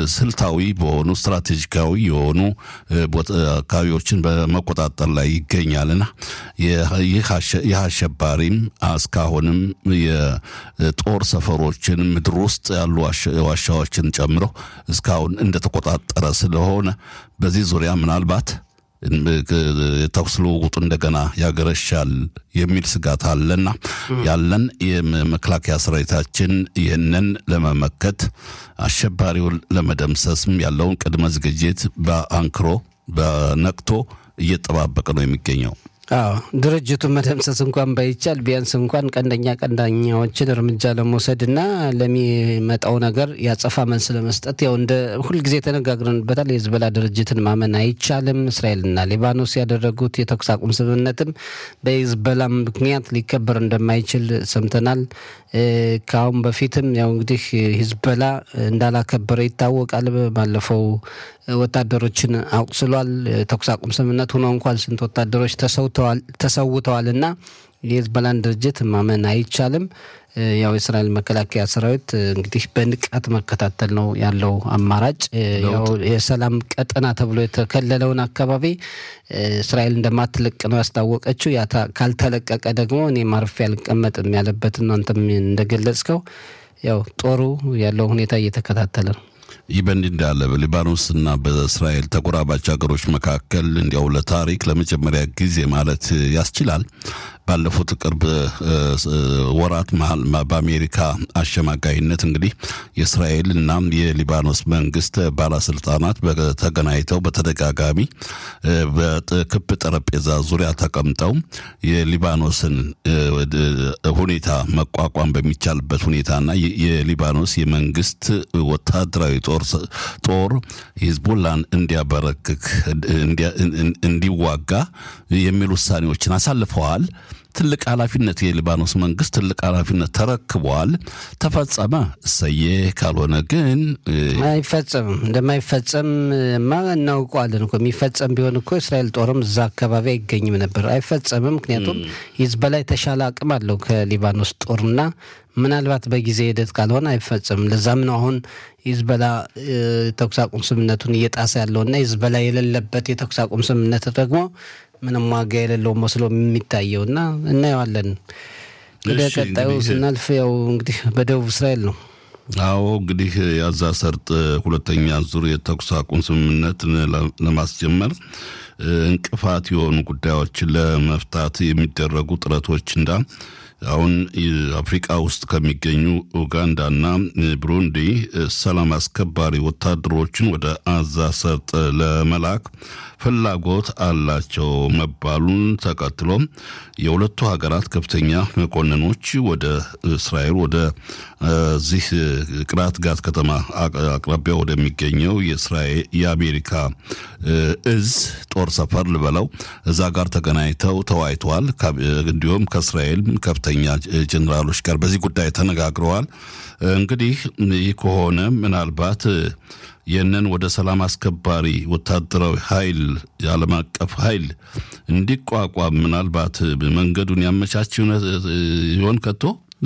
ስልታዊ በሆኑ ስትራቴጂካዊ የሆኑ አካባቢዎችን በመቆጣጠር ላይ ይገኛልና ይህ አሸባሪም እስካሁንም የጦር ሰፈሮችን ምድር ውስጥ ያሉ ዋሻዎችን ጨምሮ እስካሁን እንደተቆጣጠረ ስለሆነ በዚህ ዙሪያ ምናልባት የተኩስ ልውውጡ እንደገና ያገረሻል የሚል ስጋት አለና ያለን የመከላከያ ሰራዊታችን ይህንን ለመመከት አሸባሪውን ለመደምሰስም ያለውን ቅድመ ዝግጅት በአንክሮ በነቅቶ እየጠባበቀ ነው የሚገኘው። አዎ ድርጅቱን መደምሰስ እንኳን ባይቻል ቢያንስ እንኳን ቀንደኛ ቀንዳኛዎችን እርምጃ ለመውሰድ እና ለሚመጣው ነገር ያጸፋ መልስ ለመስጠት ያው እንደ ሁልጊዜ ተነጋግረንበታል። የህዝበላ ድርጅትን ማመን አይቻልም። እስራኤልና ሊባኖስ ያደረጉት የተኩስ አቁም ስምምነትም በሂዝበላ ምክንያት ሊከበር እንደማይችል ሰምተናል። ከአሁን በፊትም ያው እንግዲህ ሂዝበላ እንዳላከበረ ይታወቃል። ባለፈው ወታደሮችን አቁስሏል። ተኩስ አቁም ስምምነት ሆኖ እንኳን ስንት ወታደሮች ተሰውተዋል እና የሂዝበላን ድርጅት ማመን አይቻልም። ያው የእስራኤል መከላከያ ሰራዊት እንግዲህ በንቃት መከታተል ነው ያለው አማራጭ። ያው የሰላም ቀጠና ተብሎ የተከለለውን አካባቢ እስራኤል እንደማትለቅ ነው ያስታወቀችው። ያ ካልተለቀቀ ደግሞ እኔ ማርፌ አልቀመጥም ያለበትን አንተም እንደገለጽከው ያው ጦሩ ያለው ሁኔታ እየተከታተለ ነው። ይህ በእንዲህ እንዳለ በሊባኖስና በእስራኤል ተጎራባች ሀገሮች መካከል እንዲያው ለታሪክ ለመጀመሪያ ጊዜ ማለት ያስችላል ባለፉት ቅርብ ወራት መሀል በአሜሪካ አሸማጋይነት እንግዲህ የእስራኤል እና የሊባኖስ መንግስት ባለስልጣናት ተገናኝተው በተደጋጋሚ በክብ ጠረጴዛ ዙሪያ ተቀምጠው የሊባኖስን ሁኔታ መቋቋም በሚቻልበት ሁኔታና የሊባኖስ የመንግስት ወታደራዊ ጦር ሂዝቦላን እንዲያበረክክ እንዲዋጋ የሚል ውሳኔዎችን አሳልፈዋል። ትልቅ ኃላፊነት የሊባኖስ መንግስት ትልቅ ኃላፊነት ተረክበዋል። ተፈጸመ እሰዬ፣ ካልሆነ ግን አይፈጸምም። እንደማይፈጸም ማ እናውቀዋለን እኮ የሚፈጸም ቢሆን እኮ እስራኤል ጦርም እዛ አካባቢ አይገኝም ነበር። አይፈጸምም። ምክንያቱም ሂዝቦላ የተሻለ አቅም አለው ከሊባኖስ ጦርና ምናልባት በጊዜ ሂደት ካልሆነ አይፈጸምም። ለዛም ነው አሁን ሂዝቦላ ተኩስ አቁም ስምምነቱን እየጣሰ ያለውና ሂዝቦላ የሌለበት የተኩስ አቁም ስምምነት ደግሞ ምንም ዋጋ የሌለው መስሎ የሚታየው እና እናየዋለን። ወደ ቀጣዩ ስናልፍ ያው እንግዲህ በደቡብ እስራኤል ነው። አዎ እንግዲህ የጋዛ ሰርጥ ሁለተኛ ዙር የተኩስ አቁም ስምምነት ለማስጀመር እንቅፋት የሆኑ ጉዳዮችን ለመፍታት የሚደረጉ ጥረቶች እንዳ አሁን አፍሪቃ ውስጥ ከሚገኙ ኡጋንዳና ብሩንዲ ሰላም አስከባሪ ወታደሮችን ወደ አዛ ሰርጥ ለመላክ ፍላጎት አላቸው መባሉን ተከትሎ የሁለቱ ሀገራት ከፍተኛ መኮንኖች ወደ እስራኤል ወደ ዚህ ቅራት ጋት ከተማ አቅራቢያ ወደሚገኘው የእስራኤል የአሜሪካ እዝ ጦር ሰፈር ልበለው እዛ ጋር ተገናኝተው ተወያይተዋል። እንዲሁም ከእስራኤል ከፍተኛ ጀኔራሎች ጋር በዚህ ጉዳይ ተነጋግረዋል። እንግዲህ ይህ ከሆነ ምናልባት ይህንን ወደ ሰላም አስከባሪ ወታደራዊ ኃይል የዓለም አቀፍ ኃይል እንዲቋቋም ምናልባት መንገዱን ያመቻች ይሆን ከቶ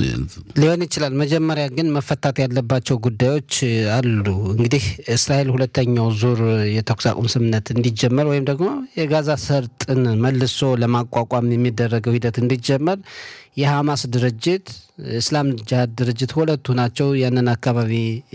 ሊሆን ይችላል። መጀመሪያ ግን መፈታት ያለባቸው ጉዳዮች አሉ። እንግዲህ እስራኤል ሁለተኛው ዙር የተኩስ አቁም ስምምነት እንዲጀመር ወይም ደግሞ የጋዛ ሰርጥን መልሶ ለማቋቋም የሚደረገው ሂደት እንዲጀመር የሐማስ ድርጅት እስላም ጅሃድ ድርጅት ሁለቱ ናቸው ያንን አካባቢ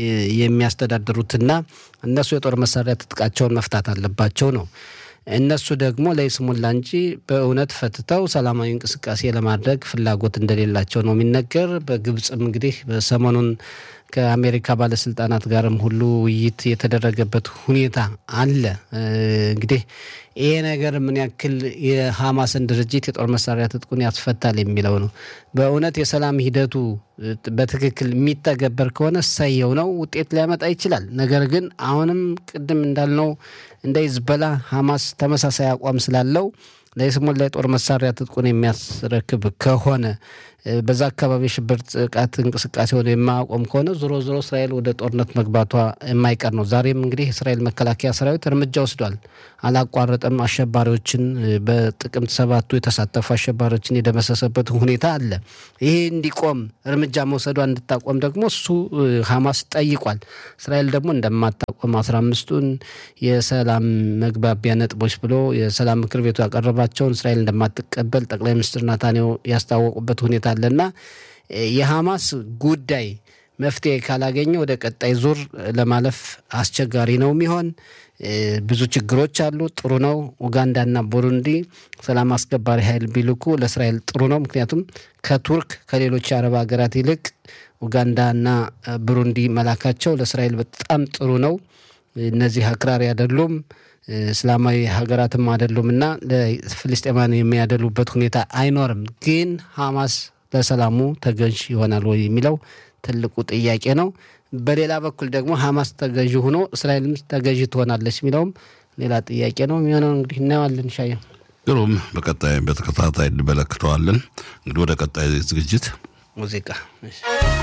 የሚያስተዳድሩትና እነሱ የጦር መሳሪያ ትጥቃቸውን መፍታት አለባቸው ነው። እነሱ ደግሞ ለይስሙላ እንጂ በእውነት ፈትተው ሰላማዊ እንቅስቃሴ ለማድረግ ፍላጎት እንደሌላቸው ነው የሚነገር። በግብፅም እንግዲህ በሰሞኑን ከአሜሪካ ባለስልጣናት ጋርም ሁሉ ውይይት የተደረገበት ሁኔታ አለ። እንግዲህ ይሄ ነገር ምን ያክል የሐማስን ድርጅት የጦር መሳሪያ ትጥቁን ያስፈታል የሚለው ነው። በእውነት የሰላም ሂደቱ በትክክል የሚተገበር ከሆነ እሰየው ነው፣ ውጤት ሊያመጣ ይችላል። ነገር ግን አሁንም ቅድም እንዳልነው እንደ ሂዝቦላ ሐማስ ተመሳሳይ አቋም ስላለው ለይስሙላ የጦር መሳሪያ ትጥቁን የሚያስረክብ ከሆነ በዛ አካባቢ የሽብር ጥቃት እንቅስቃሴውን የማያቆም ከሆነ ዞሮ ዞሮ እስራኤል ወደ ጦርነት መግባቷ የማይቀር ነው። ዛሬም እንግዲህ የእስራኤል መከላከያ ሰራዊት እርምጃ ወስዷል። አላቋረጠም። አሸባሪዎችን በጥቅምት ሰባቱ የተሳተፉ አሸባሪዎችን የደመሰሰበት ሁኔታ አለ። ይሄ እንዲቆም እርምጃ መውሰዷ እንድታቆም ደግሞ እሱ ሐማስ ጠይቋል። እስራኤል ደግሞ እንደማታቆም የተኩስ አስራ አምስቱን የሰላም መግባቢያ ነጥቦች ብሎ የሰላም ምክር ቤቱ ያቀረባቸውን እስራኤል እንደማትቀበል ጠቅላይ ሚኒስትር ናታንያሁ ያስታወቁበት ሁኔታ አለና የሐማስ ጉዳይ መፍትሄ ካላገኘ ወደ ቀጣይ ዙር ለማለፍ አስቸጋሪ ነው የሚሆን። ብዙ ችግሮች አሉ። ጥሩ ነው ኡጋንዳና ቡሩንዲ ሰላም አስከባሪ ኃይል ቢልኩ ለእስራኤል ጥሩ ነው። ምክንያቱም ከቱርክ ከሌሎች የአረብ ሀገራት ይልቅ ኡጋንዳና ቡሩንዲ መላካቸው ለእስራኤል በጣም ጥሩ ነው። እነዚህ አክራሪ አይደሉም፣ እስላማዊ ሀገራትም አይደሉም እና ለፍልስጤማን የሚያደሉበት ሁኔታ አይኖርም። ግን ሐማስ ለሰላሙ ተገዥ ይሆናል ወይ የሚለው ትልቁ ጥያቄ ነው። በሌላ በኩል ደግሞ ሐማስ ተገዥ ሆኖ እስራኤልም ተገዥ ትሆናለች የሚለውም ሌላ ጥያቄ ነው የሚሆነው። እንግዲህ እናየዋለን። ሻየ ግሩም፣ በቀጣይ በተከታታይ እንመለከተዋለን። እንግዲህ ወደ ቀጣይ ዝግጅት ሙዚቃ